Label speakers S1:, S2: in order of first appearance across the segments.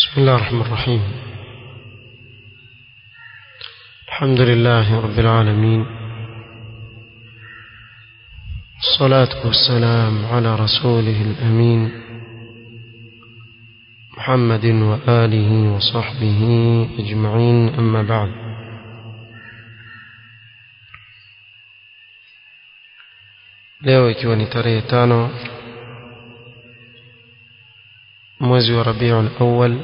S1: بسم الله الرحمن الرحيم الحمد لله رب العالمين الصلاة والسلام على رسوله الأمين محمد وآله وصحبه أجمعين أما بعد leo ikiwa ni tarehe tano mwezi wa rabiul awal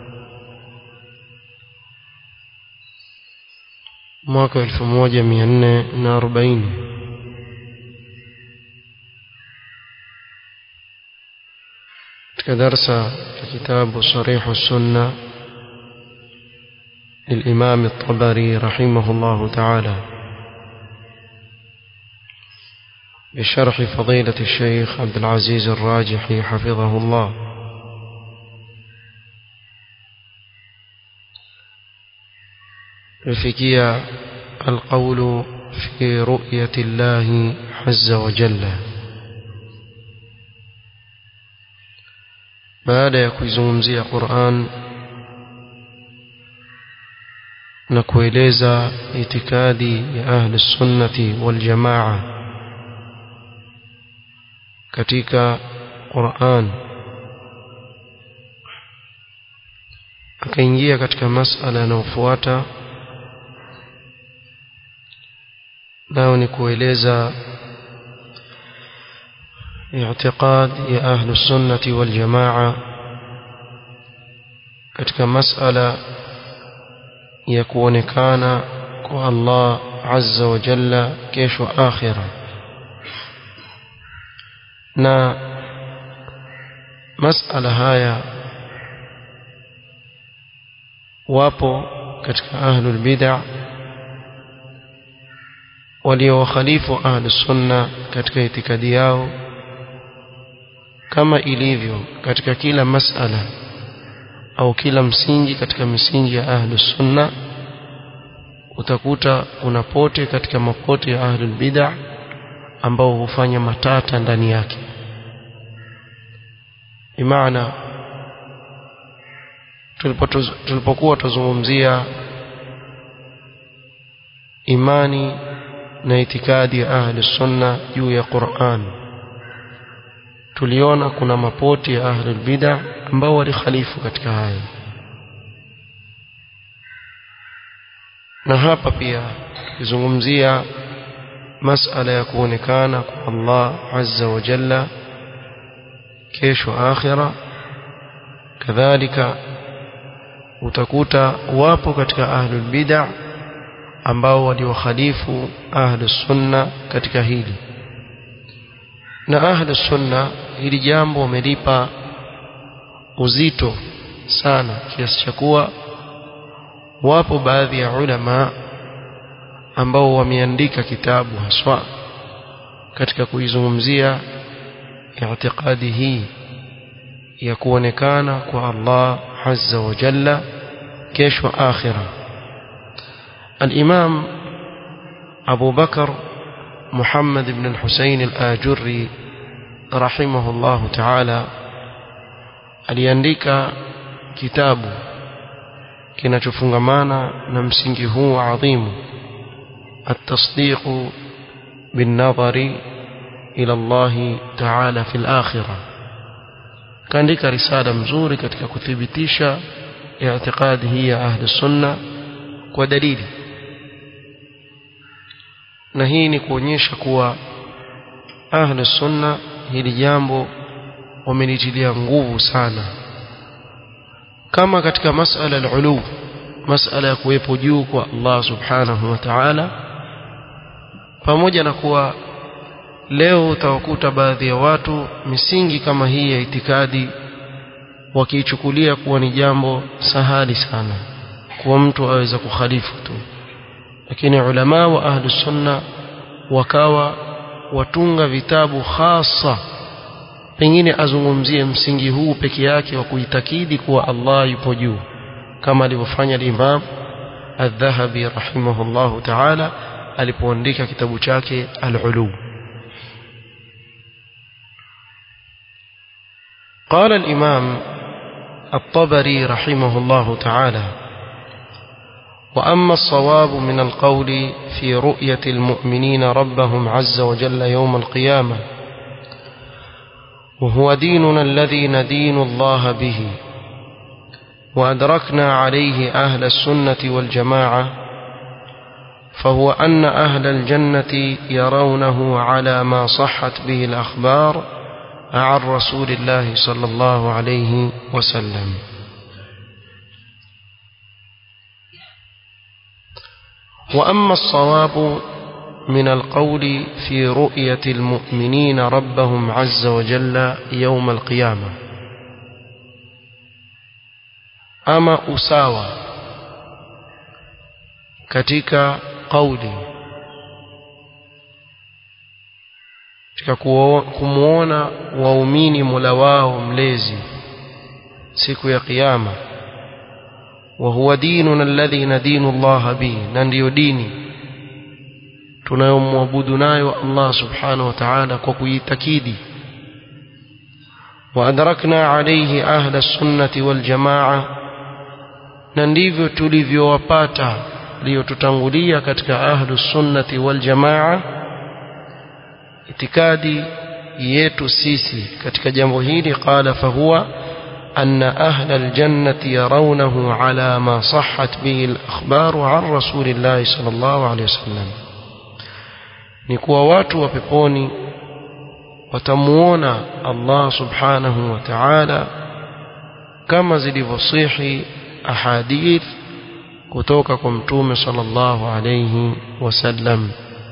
S1: mwaka elfu moja mia nne na arobaini katika darsa ya kitabu sarihu sunna للإمام الطبري رحمه الله تعالى بشرح فضيلة الشيخ عبد العزيز الراجحي حفظه الله لفكية القول في رؤية الله عز وجل baada ya kuizungumzia Qur'an na kueleza itikadi ya ahli sunnati wal jamaa katika Qur'an akaingia katika masala yanayofuata nao ni kueleza اعتقاد يا أهل السنة والجماعة katika masala ya kuonekana kwa Allah azza wa jalla kesho akhira na masala haya wapo katika ahlul bid'ah waliowakhalifu ahlus sunna katika itikadi yao kama ilivyo katika kila masala au kila msingi katika misingi ya ahlus sunna utakuta kuna pote katika mapote ya ahlul bid'ah ambao hufanya matata ndani yake imaana tulipokuwa tuzungumzia imani na itikadi ya ahlus sunna juu ya Qur'an tuliona kuna mapoti ya ahlul bid'ah ambao walikhalifu katika haya na hapa pia tukizungumzia masala ya kuonekana kwa Allah azza wa jalla kesho akhira kadhalika utakuta wapo katika ahlul bid'ah ambao waliwakhalifu ahlus sunna katika hili na ahlus sunna hili jambo wamelipa uzito sana kiasi cha kuwa wapo baadhi ya ulama ambao wameandika kitabu haswa katika kuizungumzia i'tiqadi hii ya kuonekana kwa Allah azza wa jalla kesho akhira الإمام أبو بكر محمد بن الحسين الآجري رحمه الله تعالى aliandika kitabu kinachofungamana na msingi huu adhimu التصديق بالنظر إلى الله تعالى في الآخرة kaandika risala mzuri katika kuthibitisha i'tiqadi hii ya ahli sunna kwa dalili na hii ni kuonyesha kuwa ahli sunna hili jambo wamelitilia nguvu sana kama katika masala al-ulu masala ya kuwepo juu kwa Allah subhanahu wa ta'ala pamoja na kuwa leo utawakuta baadhi ya watu misingi kama hii ya itikadi wakiichukulia kuwa ni jambo sahali sana kuwa mtu aweza kukhalifu tu lakini ulama wa ahli sunna wakawa watunga vitabu hasa pengine azungumzie msingi huu peke yake wa kuitakidi kuwa Allah yupo juu kama alivyofanya al-Imam Adh-Dhahabi rahimahullahu ta'ala alipoandika kitabu chake Al-Ulu قال الإمام الطبري رحمه الله تعالى وأما الصواب من القول في رؤية المؤمنين ربهم عز وجل يوم القيامة وهو ديننا الذي ندين الله به وأدركنا عليه أهل السنة والجماعة فهو أن أهل الجنة يرونه على ما صحت به الأخبار عن رسول الله صلى الله عليه وسلم وأما الصواب من القول في رؤية المؤمنين ربهم عز وجل يوم القيامة أما أساوى katika kauli katika kumwona waumini mola wao mlezi siku ya kiyama wa huwa dinuna alladhi nadinu Allah bihi na ndiyo dini tunayomwabudu nayo Allah subhanahu wa ta'ala kwa kuitakidi wa adrakna alayhi ahla sunnati wal jamaa na ndivyo tulivyowapata liyotutangulia katika ahlu sunnati wal jamaa itikadi yetu sisi katika jambo hili qala fahuwa أن أهل الجنة يرونه على ما صحت به الأخبار عن رسول الله صلى الله عليه وسلم نكوى watu wa peponi watamuona Allah subhanahu wa ta'ala kama zilivyosihi ahadith kutoka kwa mtume sallallahu alayhi wasallam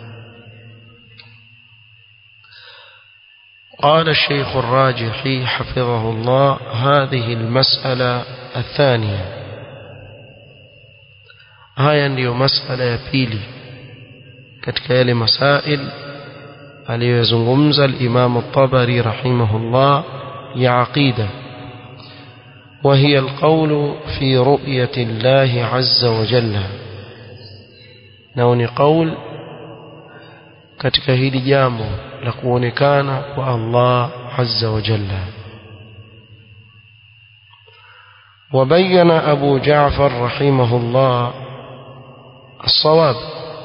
S1: قال الشيخ الراجحي حفظه الله هذه المسألة الثانية هاي ndio masala ya pili katika yale masail aliyozungumza al-Imam at-Tabari rahimahullah ya aqida وهي القول في رؤية الله عز وجل نوني قول katika hili jambo la kuonekana kwa Allah azza wa jalla وبين أبو جعفر رحمه الله الصواب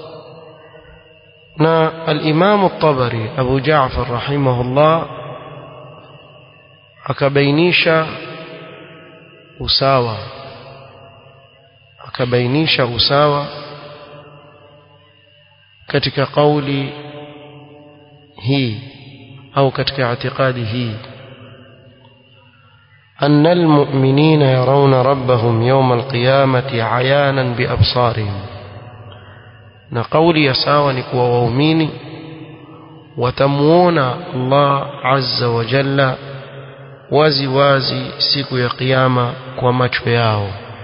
S1: نا الإمام الطبري أبو جعفر رحمه الله akabainisha usawa akabainisha usawa katika kauli hii au katika itikadi hii أن المؤمنين يرون ربهم يوم القيامة عيانا بأبصارهم نقول يساوى نكوى ووميني وتموون الله عز وجل wazi wazi siku ya kiyama kwa macho yao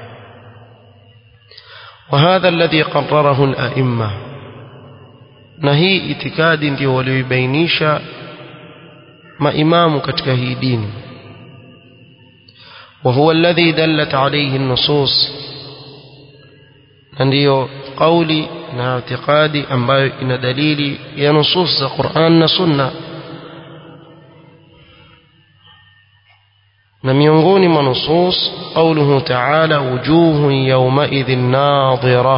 S1: وهذا الذي قرره الأئمة na hii itikadi ndio walioibainisha maimamu katika hii dini وهو الذي دلت عليه النصوص ndio kauli na itikadi ambayo ina dalili ya nusus za Qur'an na Sunna na miongoni mwa nusus قوله تعالى وجوه يومئذ ناظرة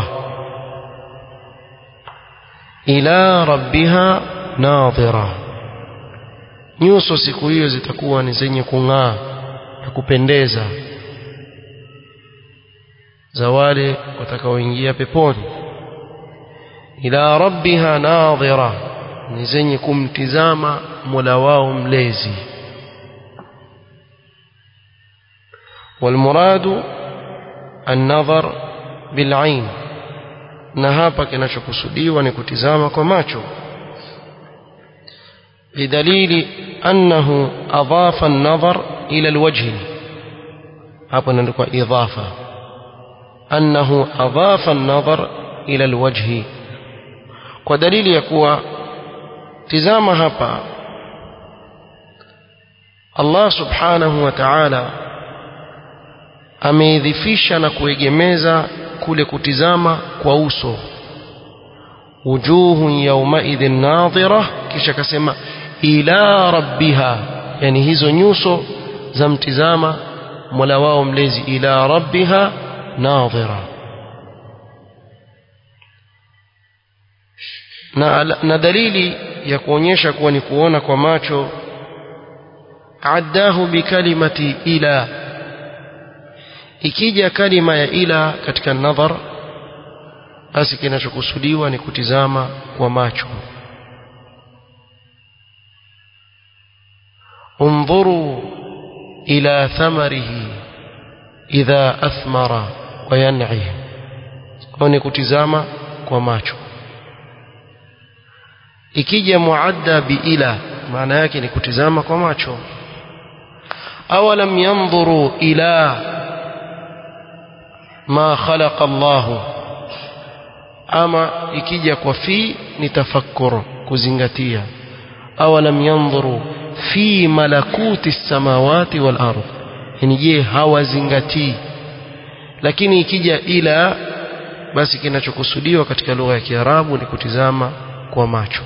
S1: إلى ربها ناظرة nyuso siku hiyo zitakuwa ni zenye kung'aa na kupendeza za wale watakaoingia peponi ila rabbiha nadhira ni zenye kumtizama mola wao mlezi والمراد النظر بالعين na hapa kinachokusudiwa ni kutizama kwa macho lidalili annahu adhafa an-nadhar ila al-wajh hapo inaandikwa idhafa annahu adhafa an-nadhar ila al-wajh kwa dalili ya kuwa tizama hapa Allah subhanahu wa ta'ala ameidhifisha na kuegemeza kule kutizama kwa uso wujuhu yawmaidhin nadhira kisha akasema ila rabbiha yani hizo nyuso za mtizama mola wao mlezi ila rabbiha nadhira na, na dalili ya kuonyesha kuwa ni kuona kwa macho addahu bikalimati ila ikija kalima ya ila katika nadhar basi kinachokusudiwa ni kutizama kwa macho انظروا إلى ثمره إذا أثمر وينعي ni kutizama kwa macho ikija muadda biila maana yake ni kutizama kwa macho awalam yanzuru ila ma khalaqa Allah ama ikija kwa fi ni tafakkur kuzingatia awalam yanzuru fi malakuti samawati wal ardh yani je hawazingatii lakini ikija ila basi kinachokusudiwa katika lugha ya Kiarabu ni kutizama kwa macho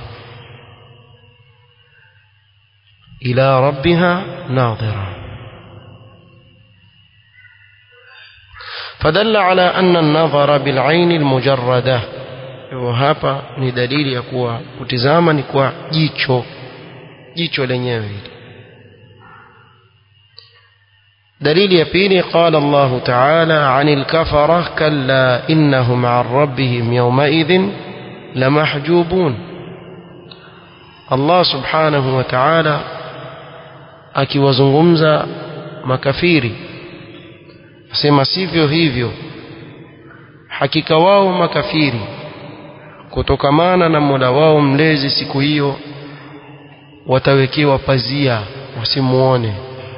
S1: ila rabbiha nadhira فدل على أن النظر بالعين المجردة وهapa ni dalili ya kuwa kutizama ni kwa jicho jicho lenyewe hili دليل يبيني قال الله تعالى عن الكفرة كلا إنهم عن ربهم يومئذ لمحجوبون الله سبحانه وتعالى akiwazungumza makafiri asema sivyo hivyo hakika wao makafiri kutokamana na mola wao mlezi siku hiyo watawekewa pazia wasimuone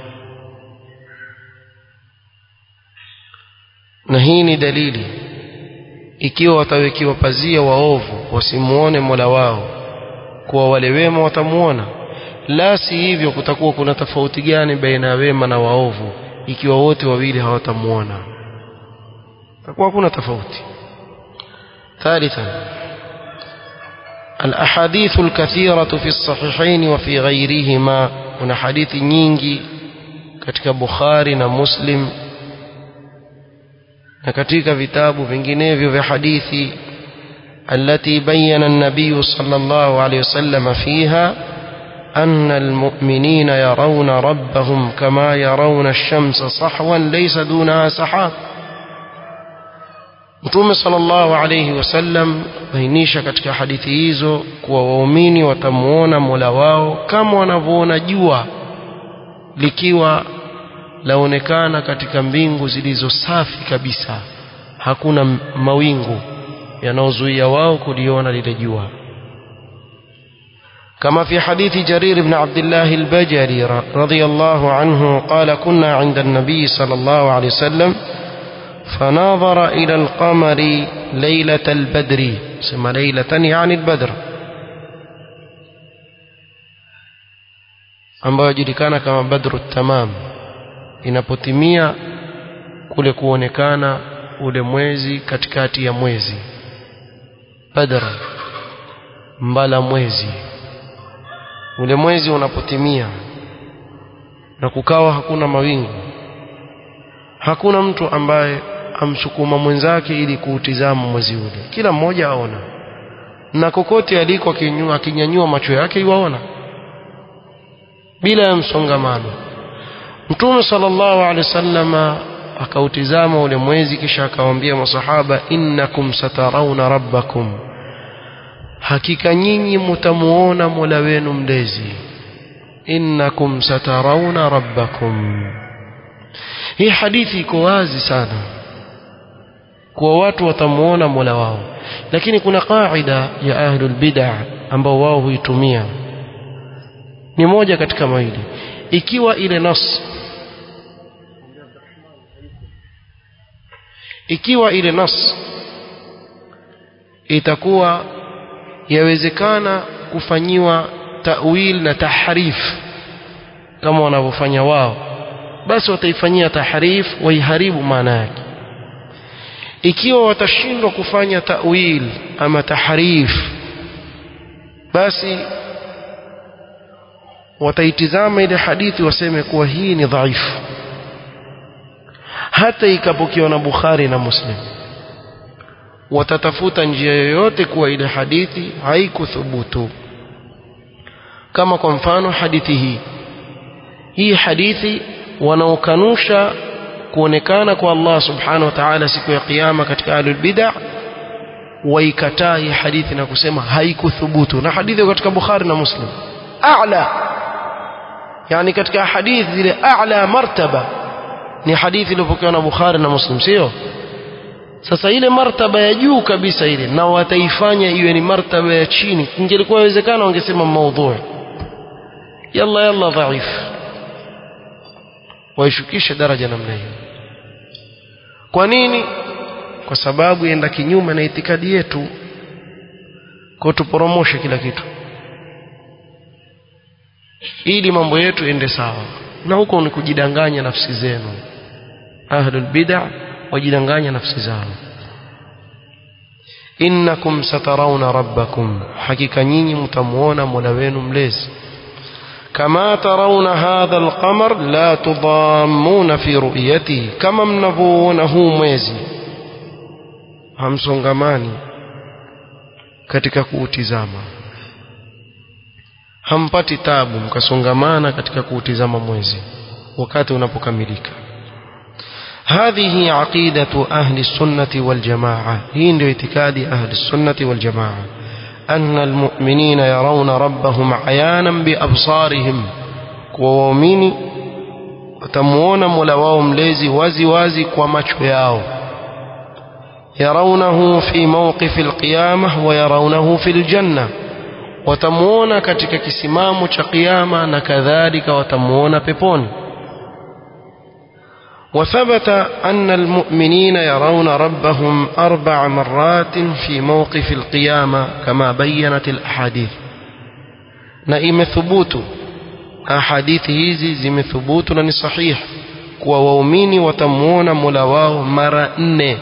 S1: na hii ni dalili ikiwa watawekiwa pazia waovu wasimuone mola wao kuwa wale wema watamuona la si hivyo kutakuwa kuna tofauti gani baina ya wema na waovu ikiwa wote wawili hawatamuona takuwa kuna tofauti ثالثا الأحاديث الكثيرة في الصحيحين وفي غيرهما هنا حديث nyingi katika Bukhari na Muslim na katika vitabu vinginevyo vya hadithi التي بين النبي صلى الله عليه وسلم فيها أن المؤمنين يرون ربهم كما يرون الشمس صحوا ليس دونها سحاب Mtume sallallahu alayhi wasallam bainisha katika hadithi hizo kuwa waumini watamuona Mola wao kama wanavyoona jua likiwa laonekana katika mbingu zilizo safi kabisa hakuna mawingu yanayozuia wao kuliona lile jua كما في حديث جرير بن عبد الله البجلي رضي الله عنه قال كنا عند النبي صلى الله عليه وسلم فناظر إلى القمر ليلة البدر سمى ليلة يعني البدر ambayo yajulikana kama badru tamam inapotimia kule kuonekana ule mwezi katikati ya mwezi badr mbala mwezi ule mwezi unapotimia na kukawa hakuna mawingu hakuna mtu ambaye amsukuma mwenzake ili kuutizama mwezi ule kila mmoja aona na kokote aliko akinyanyua macho yake iwaona bila ya msongamano mtume sallallahu alaihi wasallama akautizama ule mwezi kisha akawaambia masahaba innakum satarawna rabbakum hakika nyinyi mtamuona mola wenu mlezi innakum satarawna rabbakum hii hadithi iko wazi sana kuwa watu watamuona mola wao lakini kuna qaida ya ahlul bid'ah ambao wao huitumia ni moja katika mawili ikiwa ile nas ikiwa ile nas itakuwa yawezekana kufanyiwa ta'wil na tahrif kama wanavyofanya wao basi wataifanyia tahrif waiharibu maana yake ikiwa watashindwa kufanya ta'wil ama tahrif basi wataitizama ile hadithi waseme kuwa hii ni dhaifu hata ikapokewa na Bukhari na Muslim watatafuta njia yoyote kuwa ile hadithi haikuthubutu kama kwa mfano hadithi hii hii hadithi wanaokanusha kuonekana kwa Allah subhanahu wa ta'ala siku ya kiyama katika ahlul bid'ah waikataa hii hadithi na kusema haikuthubutu na hadithi katika Bukhari na Muslim a'la yani katika hadithi zile a'la martaba ni hadithi iliyopokewa na Bukhari na Muslim sio sasa ile martaba ya juu kabisa ile na wataifanya iwe ni martaba ya chini ingelikuwa inawezekana wangesema maudhui yalla yalla dhaif waishukishe daraja namna hiyo kwa nini kwa sababu yenda kinyume na itikadi yetu kwa tuporomoshe kila kitu ili mambo yetu ende sawa na huko ni kujidanganya nafsi zenu ahlul bid'ah wajidanganya nafsi zao innakum satarawna rabbakum hakika nyinyi mtamuona mola wenu mlezi kama tarawna hadha alqamar la tudammuna fi ru'yatihi kama mnavyoona huu mwezi hamsongamani katika kuutizama hampati tabu mkasongamana katika kuutizama mwezi wakati unapokamilika هذه عقيدة أهل السنة والجماعة هي ndio اعتقاد أهل السنة والجماعة أن المؤمنين يرون ربهم عيانا بأبصارهم ووامين وتموون ملواهم ليزي وازي وازي ومشو ياو يرونه في موقف القيامة ويرونه في الجنة وتموون katika kisimamo cha kiyama na kadhalika watamuona peponi وثبت أن المؤمنين يرون ربهم أربع مرات في موقف القيامة كما بينت الأحاديث نئم ثبوت أحاديث hizi zimethubutu na ni sahih kuwa waumini watamuona Mola wao mara nne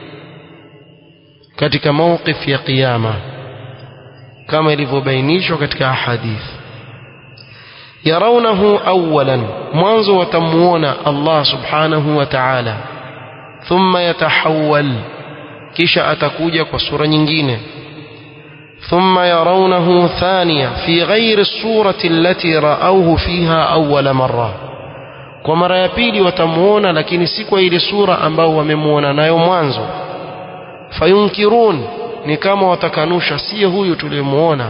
S1: katika mawqif ya kiyama kama ilivyobainishwa katika ahadith yarawnahu awalan mwanzo watamuona Allah subhanahu wa ta'ala thumma yatahawwal kisha atakuja kwa sura nyingine ثم يرونه ثانية في غير الصورة التي رأوه فيها أول مرة kwa mara ya pili watamuona lakini si kwa ile sura ambao wamemuona nayo mwanzo fayunkirun ni kama watakanusha si huyu tuliyemuona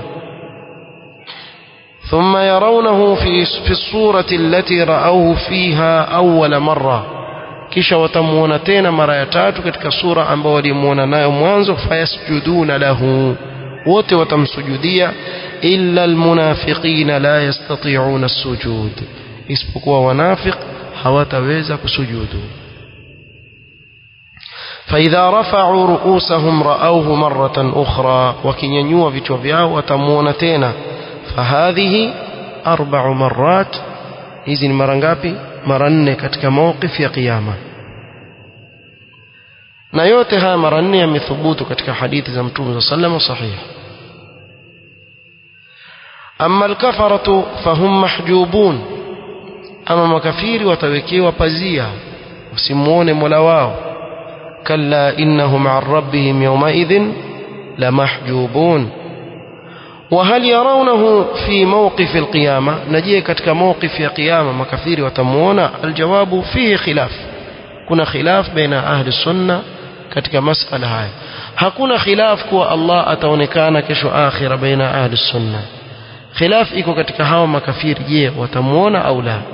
S1: ثم يرونه في في الصورة التي رأوه فيها أول مرة kisha watamuona tena mara ya tatu katika sura ambao walimuona nayo mwanzo fayasjuduna lahu wote watamsujudia illa almunafiqina la yastati'una as-sujud isipokuwa wanafiq hawataweza kusujudu فإذا رفعوا رؤوسهم رأوه مرة أخرى وكنينيوا vichwa vyao watamuona tena فهذه أربع مرات hizi ni mara ngapi mara nne katika mawqif ya kiyama na yote haya mara nne yamethubutu katika hadithi za mtume صلى الله عليه وسلم صحيح أما الكفرة فهم محجوبون أما makafiri watawekewa pazia wasimuone Mola wao كلا إنهم عن ربهم يومئذ لمحجوبون وهل يرونه في موقف القيامة نجيه كتك موقف يا قيامة مكفير وتمونا الجواب فيه خلاف كنا خلاف بين أهل السنة كتك مسألة هاي hakuna khilaf kuwa Allah ataonekana kesho akhira baina ahli sunna khilaf iko katika hawa makafiri je watamuona au la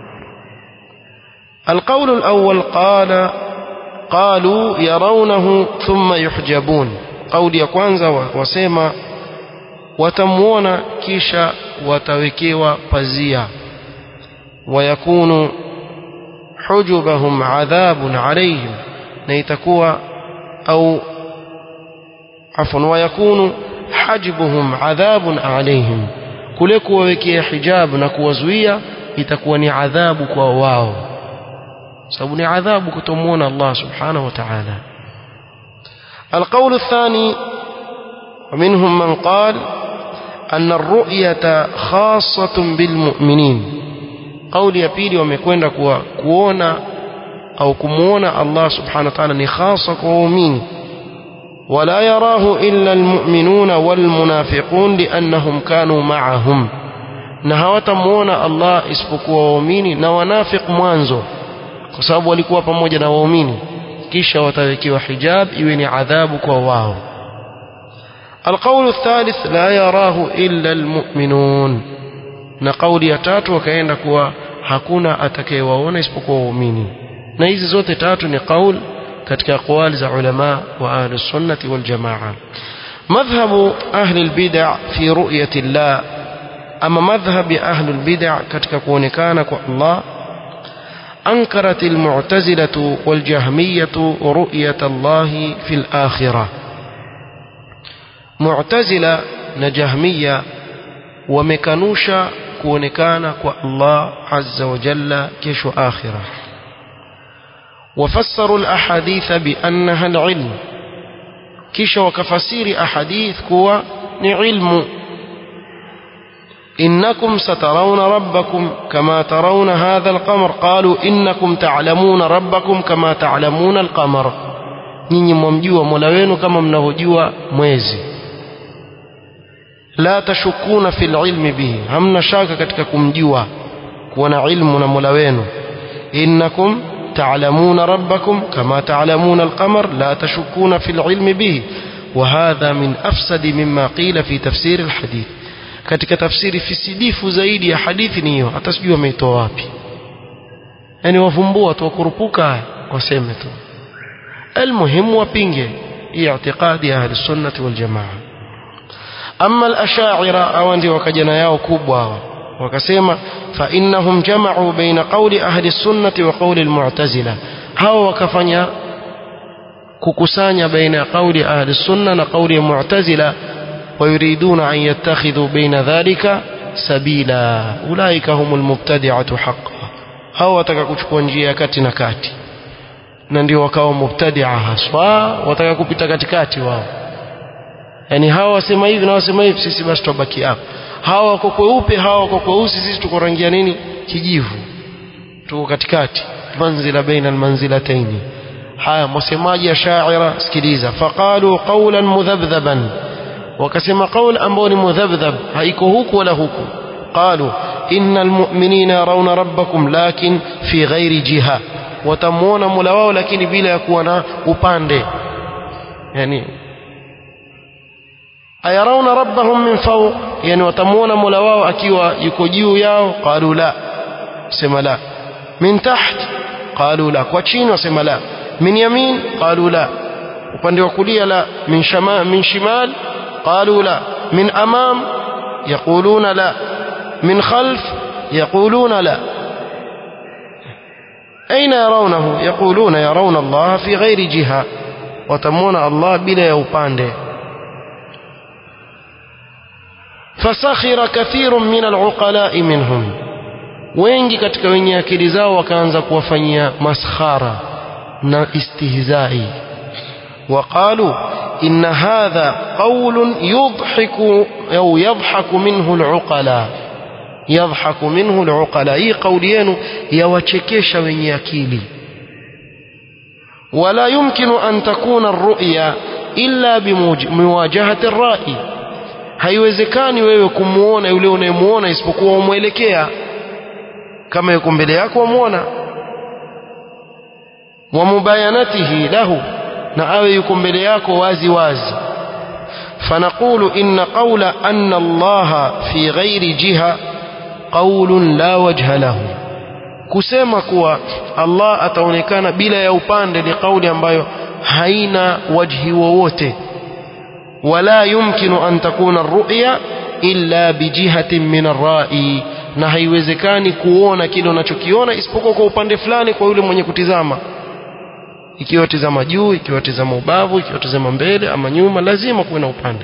S1: القول الأول قال قالوا يرونه ثم يحجبون قول ya kwanza wasema watamuona kisha watawekewa pazia ويكون حجبهم عذاب عليهم na itakuwa au عفوا ويكون حجبهم عذاب عليهم kule kuwawekea hijab na kuwazuia itakuwa ni adhabu kwa wao sababu ni adhabu kutomuona Allah subhanahu wa ta'ala القول الثاني ومنهم من قال أن الرؤية خاصة بالمؤمنين قول ya pili wamekwenda kuwa kuona au kumuona Allah subhanahu wa ta'ala ni khasa kwa waumini ولا يراه إلا المؤمنون والمنافقون لأنهم كانوا معهم na hawatamuona Allah isipokuwa waumini na wanafiq mwanzo kwa sababu walikuwa pamoja na waumini kisha watawekewa hijab iwe ni adhabu kwa wao القول الثالث لا يراه إلا المؤمنون na kauli ya tatu wakaenda kuwa hakuna atakayewaona isipokuwa waumini na hizi zote tatu ni kauli katika aqwali za ulama wa ahli sunnati wal jamaa madhhabu ahli albid'a fi ru'yati Allah ama madhhab ya ahli albid'a katika kuonekana kwa Allah أنكرت المعتزلة والجهمية رؤية الله في الآخرة معتزلة نجهمية ومكنوشا كونكانا الله عز وجل كيش آخرة وفسروا الأحاديث بأنها العلم كيش وكفسير أحاديث كوا علم إنكم سترون ربكم كما ترون هذا القمر قالوا إنكم تعلمون ربكم كما تعلمون القمر nyinyi mwamjua mola wenu kama mnavyojua mwezi la tashukuna fi lilmi bihi hamna shaka katika kumjua kuwa na ilmu na mola wenu innakum تعلمون ربكم كما تعلمون القمر لا تشكون في العلم به وهذا من أفسد مما قيل في تفسير الحديث katika tafsiri fisidifu zaidi ya hadithi ni hiyo hata sijui wameitoa wapi yani wavumbua tu wakurupuka waseme tu almuhimu wapinge hii i'tiqadi ya ahli sunnati wal jamaa amma al-ash'ira au ndio wakajana yao kubwa hawa wakasema fa innahum jama'u baina qawli ahli sunnati wa qawli al-mu'tazila hao wakafanya kukusanya baina ya qawli ahli sunna na qawli ya mu'tazila ويريدون أن يتخذوا بين ذلك سبيلا أولئك هم المبتدعة حقا hao wataka kuchukua njia ya kati na kati na ndio wakawa mubtadia haswa wataka kupita katikati wao yani hawa wasema hivi na wasema hivi sisi basi tubaki hapo hawa wako kweupe hawa wako kweusi sisi tuko rangia nini kijivu tuko katikati manzila baina almanzilataini haya msemaji ya shaira sikiliza faqalu qawlan mudhabdhaban wakasema qaul ambao ni mudhabdhab haiko huku wala huku qalu innal mu'minina yarawna rabbakum lakin fi ghairi jiha watamuona mola wao lakini bila ya kuwa na upande yani ayarawna rabbahum min fawq yani watamuona mola wao akiwa yuko juu yao qalu la sema la min taht qalu la kwa chini wasema la min yamin qalu la upande wa kulia la min shama min shimal قالوا لا من أمام يقولون لا من خلف يقولون لا أين يرونه يقولون يرون الله في غير جهة وتمون الله بلا يوبانده فسخر كثير من العقلاء منهم wengi katika wenye akili zao wakaanza kuwafanyia maskhara na istihzai waqalu إن هذا قول يضحك أو يضحك منه العقلاء يضحك منه العقلاء هي قولين يوشكيش من يكيلي ولا يمكن أن تكون الرؤيا إلا بمواجهة الرائي haiwezekani wewe kumuona yule unayemuona isipokuwa umwelekea kama yuko mbele yako wamuona wa mubayanatihi lahu na awe yuko mbele yako wazi wazi fanaqulu inna qawla anna allaha fi ghairi jiha qawlun la wajha lahu kusema kuwa Allah ataonekana bila ya upande ni kauli ambayo haina wajhi wowote wala yumkinu an takuna ru'ya illa bijihatin min ar-ra'i na haiwezekani kuona kile unachokiona isipokuwa kwa upande fulani kwa yule mwenye kutizama ikiwa tazama juu ikiwa tazama ubavu ikiwa tazama mbele ama nyuma lazima kuwe na upande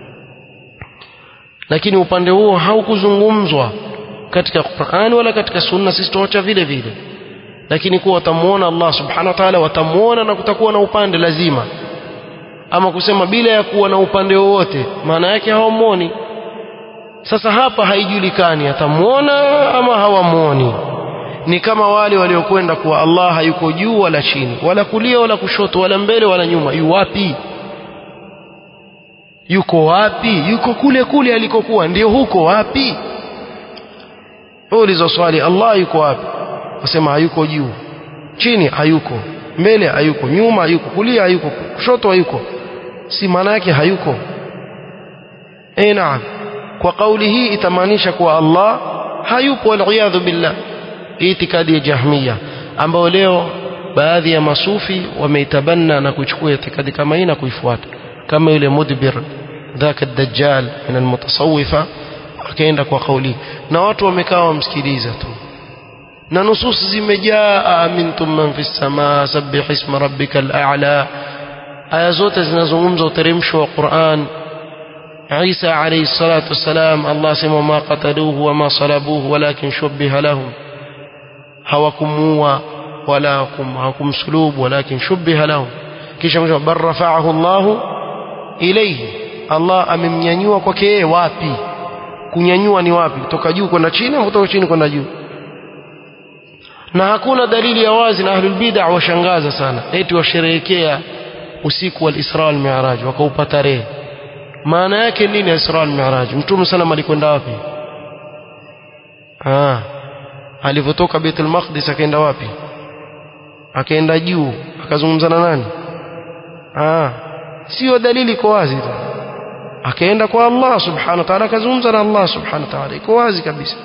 S1: lakini upande huo haukuzungumzwa katika Qur'an wala katika sunna sisi tuacha vile vile lakini kuwa watamuona Allah subhanahu wa ta'ala watamuona na kutakuwa na upande lazima ama kusema bila ya kuwa na upande wowote maana yake hawamuoni sasa hapa haijulikani atamuona ama hawamuoni ni kama wale waliokwenda kuwa Allah hayuko juu wala chini wala kulia wala kushoto wala mbele wala nyuma yu wapi yuko wapi yuko kule kule alikokuwa ndio huko wapi ulizo swali Allah yuko wapi wasema hayuko juu chini hayuko mbele hayuko nyuma hayuko kulia hayuko kushoto hayuko si maana yake hayuko eh naam kwa kauli hii itamaanisha kuwa Allah hayupo waliyadhu billah itikadi ya jahmiya ambao leo baadhi ya masufi wameitabanna na kuchukua itikadi kama hii na kuifuata kama yule mudbir dhaka dajjal min almutasawwifa akaenda kwa kauli na watu wamekaa wamsikiliza tu na nusus zimejaa amintum man fis samaa sabbih isma rabbikal a'la aya zote zinazungumza uteremsho wa Qur'an Isa alayhi salatu wassalam Allah sema ma qataluhu wa ma salabuhu walakin shubbiha lahum hawakumuua wala hawakumsulubu walakin shubbiha lahum kisha mwisho bar rafa'ahu Allah ilayhi Allah amemnyanyua kwake yeye wapi kunyanyua ni wapi kutoka juu kwenda chini au kutoka chini kwenda juu na hakuna dalili ya wazi na ahlul bid'ah washangaza sana eti washerehekea usiku wal Isra wal Mi'raj wakaupa tarehe maana yake nini Isra wal Mi'raj mtume sana alikwenda wapi ah alivyotoka Baitul Maqdis akaenda wapi akaenda juu akazungumza na nani ah sio dalili iko wazi tu akaenda kwa Allah subhanahu wa ta'ala akazungumza na Allah subhanahu wa ta'ala iko wazi kabisa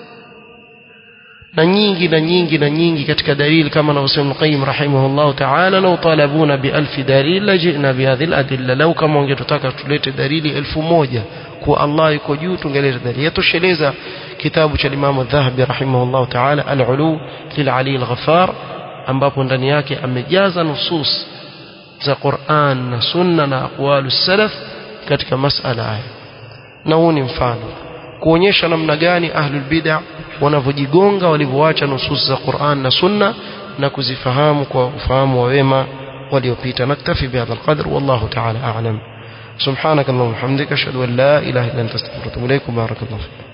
S1: na nyingi na nyingi na nyingi katika dalili kama anavyosema Al-Qayyim rahimahullah ta'ala law talabuna bi alfi dalil lajina bi hadhihi al-adilla law kama wangetutaka tulete dalili elfu moja kuwa Allah yuko juu tungeleta dalili yatosheleza kitabu cha Imam Adh-Dhahabi rahimahullah ta'ala al-Ulu lil-Ali al-Ghaffar ambapo ndani yake amejaza nusus za Qur'an na Sunna na aqwalu salaf katika masala haya na huu ni mfano kuonyesha namna gani ahlul bid'ah wanavyojigonga walivyoacha nusus za Qur'an na Sunna na kuzifahamu kwa ufahamu wa wema waliopita naktafi bihadha alqadr wallahu ta'ala a'lam subhanakallahumma hamdika ashhadu an la ilaha illa anta astaghfiruka wa atubu ilaik barakallahu